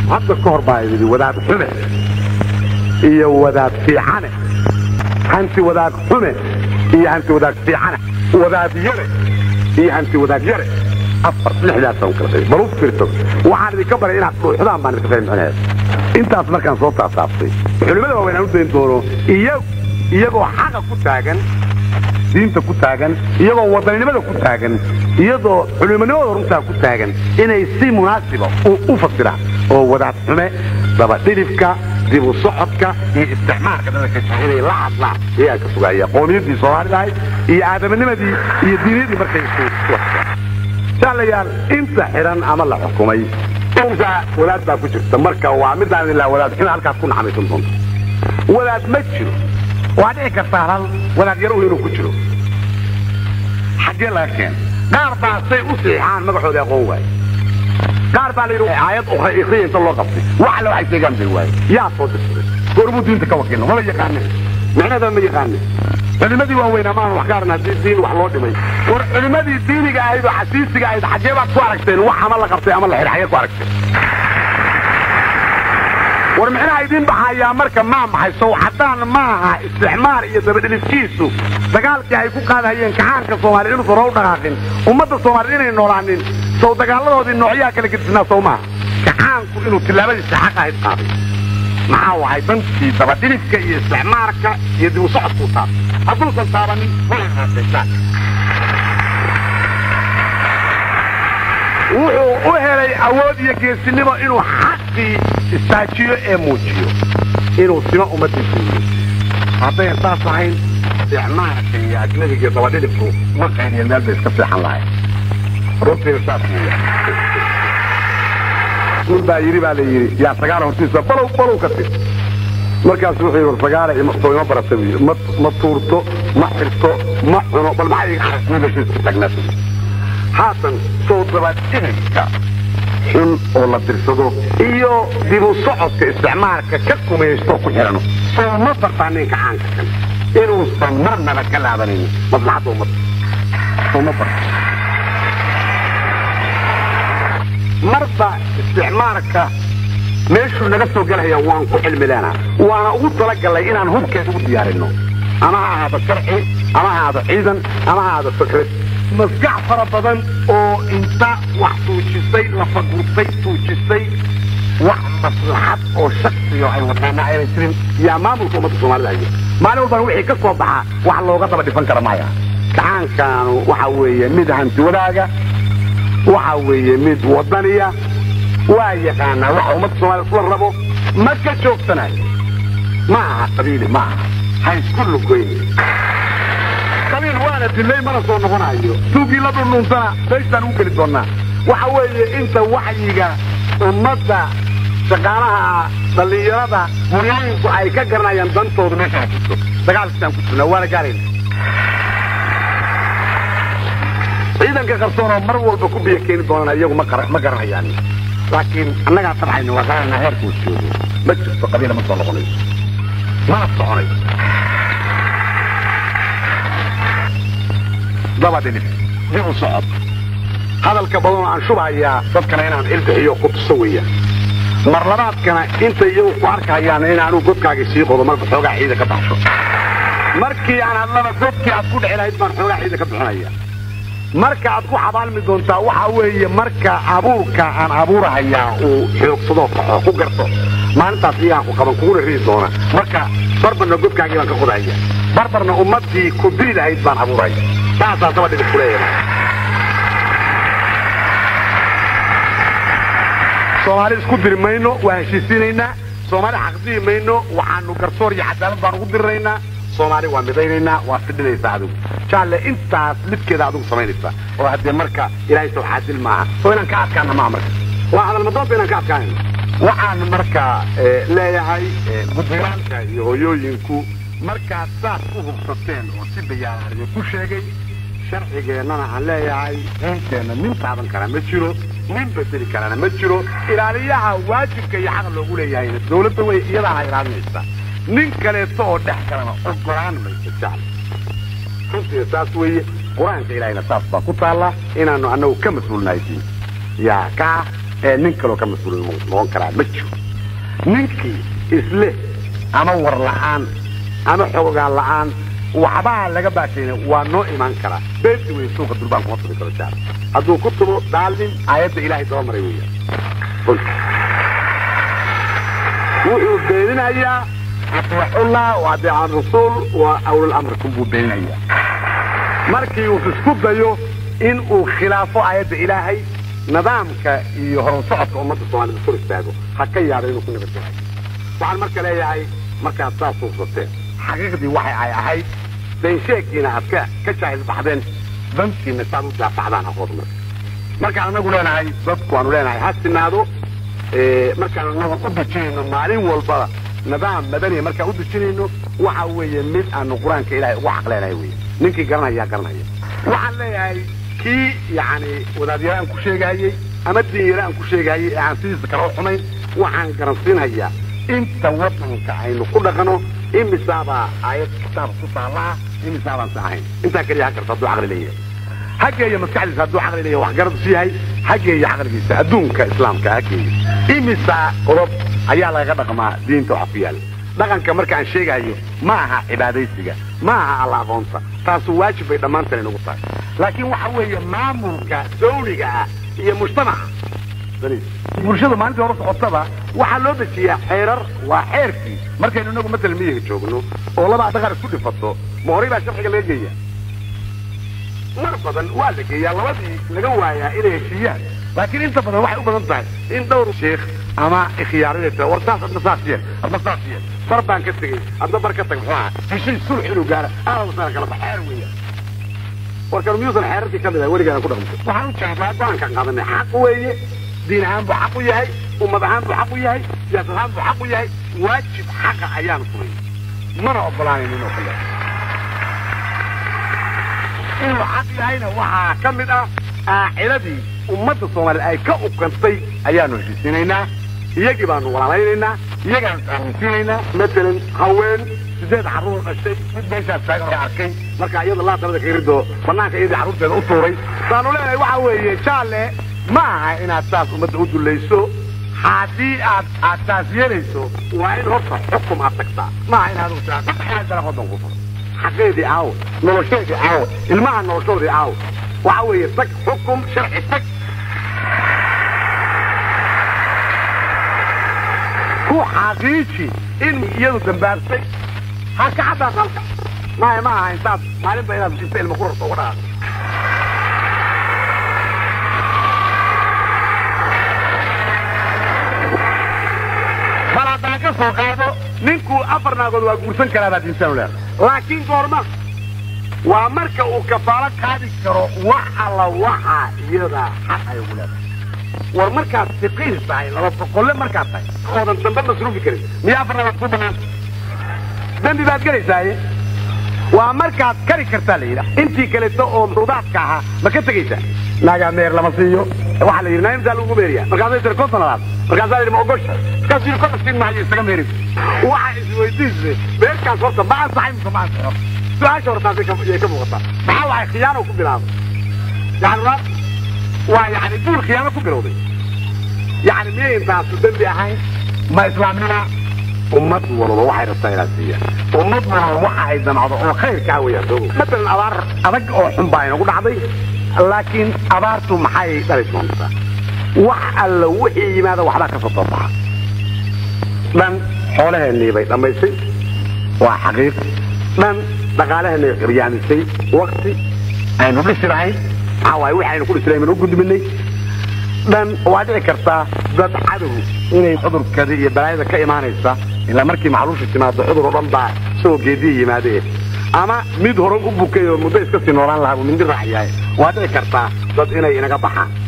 hadda ka hor baa yidhi wadaad xume iyo wadaad fiicane hanti wadaad xume iyo hanti wadaad fiicane wadaad yare iyo hanti wadaad yare afar lixdaasaan kala qeybay bal u fiirso waxaan idinka baray inaad dhuuxdaan baan idinka fahmixinayaa intaas markaan soo taasaabtay culimmada waaweyn aan u dayn doono iyagu iyagoo xaqa ku taagan diinta ku taagan iyagoo wadaninimada ku taagan iyadoo culimonimada runtaa ku taagan inay si munaasiba u fasiraan oo wadaad xume dabadhilifka dib u socodka iyo isticmaalka dadka inay la hadlaan iyaa ka sugaaya qowmiyaddii soomaali lahayd iyo aadamanimadii iyo diiniyadii markay jaalayaal inta xidhan ama la xukumay dhowrkaa wadaad baa ku jirta marka waa midaan ilaa wadaad xume halkaas ku naxamiisan doonto wadaad ma jiro waa dhici kartaa hal wadaad yarow inuu ku jiro xaggee laga keen qaar baa say u siixaan magacooda aqoon waaye qaar baa la yidhi aayad ukhra ikhriya inta loo qabtay wax alle waxay sheegaan bay waaye yaa soo dirsaday goormuu diinta ka wakiilno mala yaqaanin micnaheeda ma yaqaanin culimadii waaweynaa maaha wax gaaran haddii diin wax loo dhimay war culimadii diiniga ahayd oo xasiisiga ahayd xaggee baad ku aragteen wax ama la qabtay ama la xidhay xaggee ku aragteen war micnaha idiin baxayaa marka maa maxay sow haddaan maaha isticmaar iyo dabadhilifkiisu dagaalkii ay ku qaadahayeen kacaanka soomaaliya inuusan hor u dhaqaaqin ummadda soomaaliyed inay noolaanin sow dagaaladoodii noocyaha kala gedisnaa sow maaha kacaanku inuu tillaabadiisa xaq ahayd qaaday maxaa wahay dantii dabadhilifka iyo isticmaarka iyo dib u socodkuu taabtay hadduusan taabanin malaaasaysaan wuxuu u helay awood iyo geesinimo inuu xaqii istaajiyo ee muujiyo inuu simo ummaddiisa muujiyo haddayn saas ahayn isticmaarka iyo ajnabiga iyo dabadhilifku ma qayniya meel bay iska fiixan lahay runtiina saas weeya nin baa yidhi baa la yidhi yaa sagaala hortiisa balow balow ka tig markaasu wuxuu yidhi war sagaala soo ima barata buu yidhi ma ma tuurto ma xirto ma cuno bal maxay iga xasnidashiisku tagnaa haatan soo dabadhilifka xun oo la dirsado iyo dibu socodka isticmaalka ka kumaysto ku xidhano soo ma bartaa ninka caanka kan inuusan marnaba ka laabanaynin maslaxadda ummadda soo ma barta marba isticmaalka meeshuu naga soo gelaya waan ku cilmileena waana ugu talagalay inaan hubkeed ugu diyaarinno ama ha ahaado sharci ama ha ahaado ciidan ama ha ahaado fikrad maskax fara badan oo inta wax tuujisay lafagurtay tuujisay wax maslaxad oo shaksiyo ay wataana ayna jirin yaa maamulka ummadda soomaalida haya maalin walbana wixii ka soo baxa wax looga daba dhifan kara maya gacaankaanu waxa weeye mid hanti wadaaga waxa weeye mid wadaniya waa yaqaanaa waxa ummadda soomaalida isla rabo ma ka joogsanayo ma aha qabiili ma aha ha isku lugoyn qabiil waana dilay mana soo noqonayo tuugii la dhundhuuntana meeshaan ugu geli doonaa waxa weeye inta waxyiga ummadda shaqaalaha dhallinyarada hooyooyinku ay ka garanayaan dantooda meesha jirto dagaalkiisaan ku jirnaa waana gaarayna ciidanka qarsoonoo mar walba ku biyo keeni doonana iyagu ma garanayaan laakiin annagaa tabxayna waa garananaa heerkuu joogo ma jirto qabiila ma soo noqonayso mana soconayso dabadhilif dib u socod hadalka badanoo aan shubhayaa dadkana inaan ilbixiyo ku tuso weeya mar labaadkana intay iyagu ku arkahayaan inaanu godkaagii sii qodo marka xoogaa ciida ka baxsho markii aan hadlaba godkii aad ku dhici lahayd baan xoogaa ciida ka bixinaya marka aad ku xabaalmi doontaa waxaa weeye marka abuurka aan abuurahayaa uu xoogsadoo kaxo ku garto maalintaas iyagaan ku qaban kuguna ridi doona marka barbarna godkaagii baan ka qodahaya barbarna ummaddii ku diri lahayd baan abuuraya saasaa daba dhibid kuleeyahay soomaali isku diri mayno waa heshiisiinaynaa soomaali xaqdihi mayno waxaanu garsoor iyo cadaalad baan ugu diriraynaa soomaali waa midaynaynaa waa fidhinaysaa adigu jaalle intaas lidkeeda adigu samaynaysaa oo haddee marka ilaahay soo xaasil maaha oo inaan ka adkaana maaha marka waa hadalmadoonta inaan ka adkaanayno waxaan marka leeyahay guddigaanka iyo hooyooyinku markaad saas u hubsateen oo si bayaanaariyo ku sheegay sharcigeennana aan leeyahay diinteenna nin taaban karaa ma jiro nin bedeli karana ma jiro ilaaliyaha waajibka iyo xaq loogu leeyahayna dawladda way iyadaana ilaalinaysa nin kaleeto oo dhex kalena ogolaan mayso jaal runtiina saas weeye qur-aanka ilaahayna saas baa ku taalla inaannu annagu ka mas-uulnahay diin yaa kaa ee nin kaloo ka mas-uul noqon karaa ma jiro ninkii isle ama war la'aan ama xoogaan la'aan waxbaa laga baashayna waa noo imaan karaa beenti wey suuqa durbaan kuma tubi karo jaar hadduu ku tubo dhaalin aayadda ilaahay daba maray weya wuxuu beeninayaa aطiixullah wa adeecan rasuul wa awlal amrikum buu beeninayaa markii uu isku dayo in uu khilaafo aayadda ilaahay nidaamka iyo horan socodka ummadda soomaalida kor istaago ha ka yaado inuu ku nabadgelayo waxaan marka leeyahay markaad saas suuqsateen xaqiiqdii waxay ay ahayd beensheegiina aad ka ka jaahil baxdeen dantiina saad u daafacdaan aqood marka markaan anagu leenahay dadku waanu leenahay ha sinaado markaan anagu u dejinayno maalin walbada nidaam madaniya markaan u dejinayno waxa weeye mid aanu qur-aanka ilaahay ugu xaqleenahay wey ninkii garanaya garanaya waxaan leeyahay kii yani wadaadyara aan ku sheegahayey ama diinyara aan ku sheegahayey ee aan sidiisa kale u xumayn waxaan garansiinhayaa inta wadanka aynu ku dhaqano imisaabaa aayad kitaab ku taallaa imisaabaan sa ahayn intaa keliya ha karta hadduu caqli leeyahay hageeya maskaxdiisa hadduu caqli leeyahay wax garadsu yahay hageeya caqligiisa adduunka islaamka hageeya imisaa qodob ayaa lagaga dhaqmaa diinta waxa ku yaala dhaqanka marka aan sheegayo ma aha cibaadaysiga ma aha alla aqoonta taasu waajib bay dhammaantan inugu tahay laakiin waxa weeye maamulka dawliga ah iyo mujtamaca bulshada maalintii hore socotaba waxaa loo dejiyaa xeerar waa xeerkii markaynu inagu matala miyiga joogno oo labaa dhaqan isku dhifato ma horay baa sharciga laga geeya mar badan waa la geeyaa labadii laga waayaa inay heshiiyaan laakiin inta badan waxay u badan tahay in dhowr sheekh ama ikhiyaarinay tira war saas adna saas yeel adna saas yeel bar baan ka tegey adna bar ka tag muxuu ahaa heshiis sulx inuu gaara aad sana kala bax xeer weeya warkan miyuusan xeerarkii ka mid ah weligaan ku dhaqmto waxaan u jeclaa go-aankaan qaadanay xaq weeye diin ahaan buu xaq u yahay ummad ahaan buu xaq u yahay siyaasad ahaan buu xaq u yahay waajib xaqa ayaan fulay mana ogolaanayn inuu kale inuu xaq yahayna waxaa ka mid ah aaciladii ummadda soomaaliya ay ka ukantay ayaanu heshiisinaynaa iyagii baanu walaalaynaynaa iyagaanu isaaminsiinaynaa matalan haween sideed carruur dhashay mid meeshaas taagan oo arkay marka iyada laa darada ka ridoo banaanka iyadii carruurteeda u tuuray baanu leenahay waxa weeye jaalle ma aha inaad saas ummadda u dullayso haddii aad aad taas yeelayso waa in horta xukum aad tagtaa ma aha inaad u tiraa dalaq waddan ku furo xaqeedii aawo nolosheedii aawo ilmaha noloshoodii aawo waxa weeye tag xukum sharci tag ku xaqiiji in iyadu dambaabtay ha ka caddaas halka maya ma aha intaad maalinba inaad inta ilma ku rarto uga dhaqaaqo bal haddaan ka soo qaado ninku afar naagood waa guursan karaa baad insaan leedahay laakiin goorma waa marka uu kafaalo qaadi karo wax alla waxa iyada xaq ay ugu leedahay war markaad siqiil tahay laba boqolle markaad tahay oodan dambe masruufi karin miyaa afar naagood ku banaan dembi baad gelaysaaye waa markaad kari kartaa la yidhi intii kaleeto oo rudaadka ahaa ma ka tegaysaa naagaa meer lama siiyo waxaa la yidhi naimtaa lagu meeriya markaasay tiri konton labaad markaasaa yidhi ma ogosha markaas yidhi konton siin maayo isaga meeri waxa isweydiisay meerkaas horta ma ansaxay mise ma ansaxo su-aasha hortaasay yay ka muuqataa maxaa waay khiyaano ku bilaabay yani ra waa yani duul khiyaano ku bilowday yani miyay intaasu dembi ahayn ma islaamnima ummad walba waxay rabtaa inaad siiyaan ummad walba waxa ay damacdo oo khayrkaa weeyaan soo matalan abaar adag oo xun baa inagu dhacday laakiin abaartu maxay dhalaysa doontaa wax alla wixii yimaada waxbaa ka soo doobaxa dhan xoolaheennii bay dhammaysay waa xaqiiq dhan dhaqaalaheennay qiryaamisay wakti aynu dhisi lahayn maxaa waaye wixii aynu ku dhisi lahayn baynu u gudbinay dhan waa dhici kartaa dad cadow inay cudurkada iyo balaayada ka imaanaysa ilaa markii macluusha timaado cudur oo dhan baa soo geediya yimaadee ama mid hore u bukay oo muddo iska sii noolaan lahaa buu mindi raac yahay waa dhici kartaa dad inay inaga baxaan